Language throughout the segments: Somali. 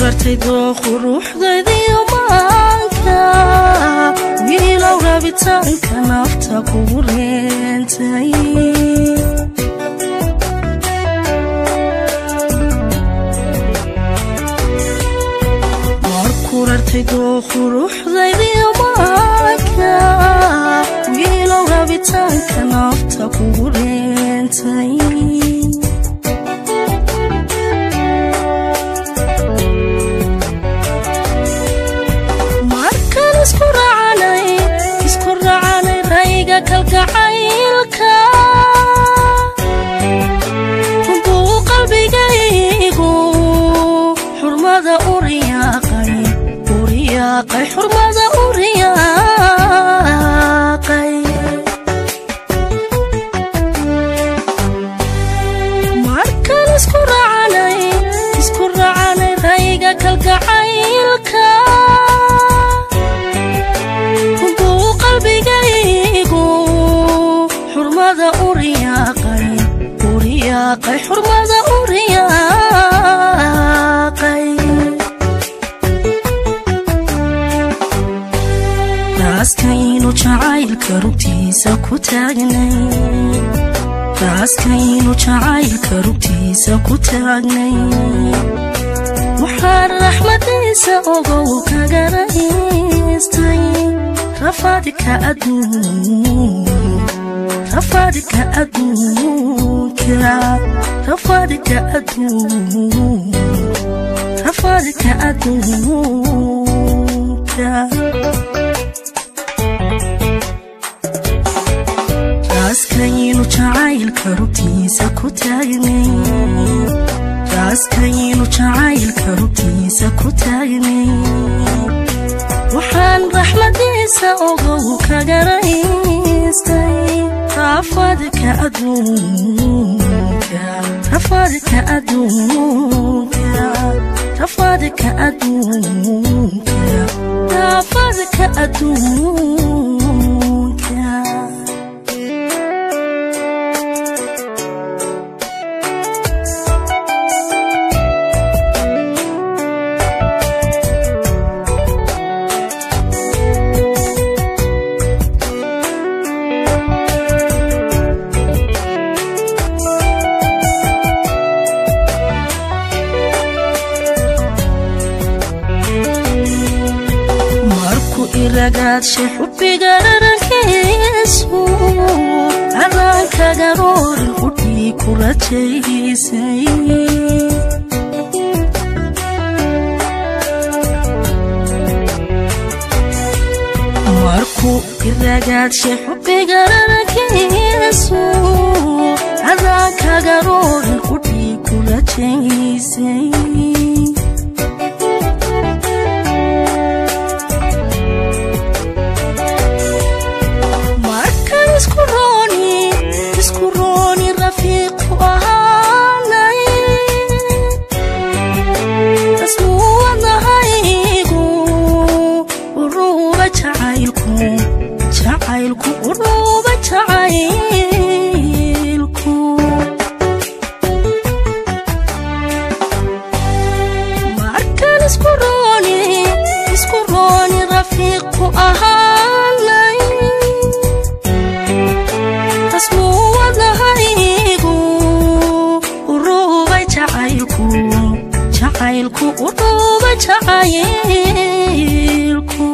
kurartay dooqu ruuxdaydiyo maanka wiilow rabitaanka nafta kugu reentay kurartay dooqu ruuxdaydiyo maanka wiilow rabitaanka nafta kugu reentay markaan isku racanay isku racanay rayga kalgacaylka buu qalbigaygu xurmada u riyaaqay u riyaaqay xurmada u riyaaqay markaan isku racanay isku racanay rayga kalgacaylka buu qalbigaygu xurmada u riyaaqay u riyaaqay xurmada u riyaaqay raaskaynu jacaylka rugtiisa ku taagnay raaskaynu jacaylka rugtiisa ku taagnay waxaan raxmadiisa ogow kaga rahaystay rafaadka adduun rafaadka adduunka rafaadka adduun rafaadka adduunka raaskaynu jacaylka rugtiisa ku taagnay raaskaynu jacaylka rugtiisa ku taagnay waxaan raxmadiisa ogow kaga rahaystay rafaadka adduunka rafaadka adduunka rafaadka adduunka rafaadka adduunka markuu iragaadshay xubbiga dharankiisu adaankaga roorin qudhii ku rajaysay markuu iragaadshay xubbiga dharankiisu adaankaga roorin qudhii ku rajaysay markaan isku rooni isku rooni rafiiqu ahaanay asmuwadahaygu uruuba jacaylku jacaylku uruuba jacaylku markaan isku rooni isku rooni rafiiqu ahaanay asmuwadahaygu uruubay jacaylku jacaylku uruuba jacaylku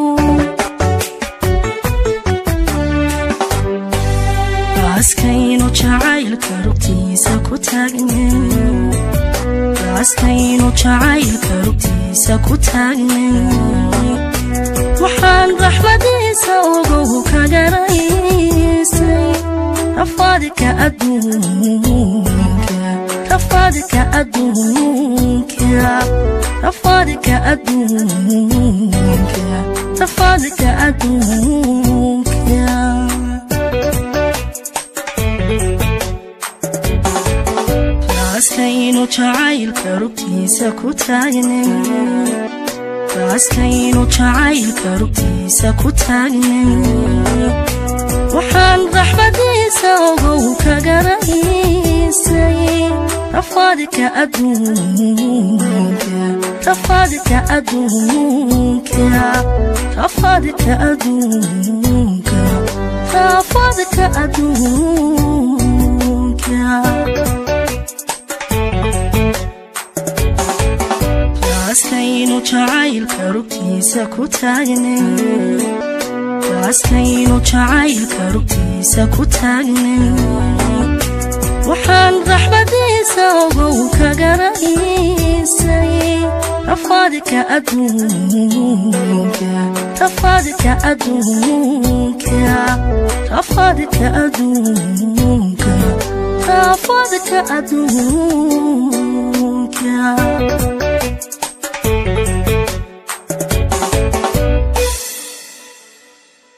raaskaynu jacaylka rugtiisa ku taagnay raaskaynu jacaylka rugtiisa ku taagnay waxaan raxmadiisa ogow kaga rahaysay rafaadka adduunka rafaadka adduunka rafaadka adduunka rafaadka adduunka raaskaynu jacaylka rugtiisa ku taagnay raaskaynu jacaylka rugtiisa ku taagnay waxaan raxmadiisa ogow kaga rahaysay rafaadka adduunka rafadka adduunka rafadka adduunka rafadka adduunka raaskaynu jacaylka rugtiisa ku taagnay raaskaynu jacaylka rugtiisa ku taagnay waxaan raxmadiisa ogow ka garaysay rafadka adduunka rafadka adduunka rafadka adduunka rafadka adduunka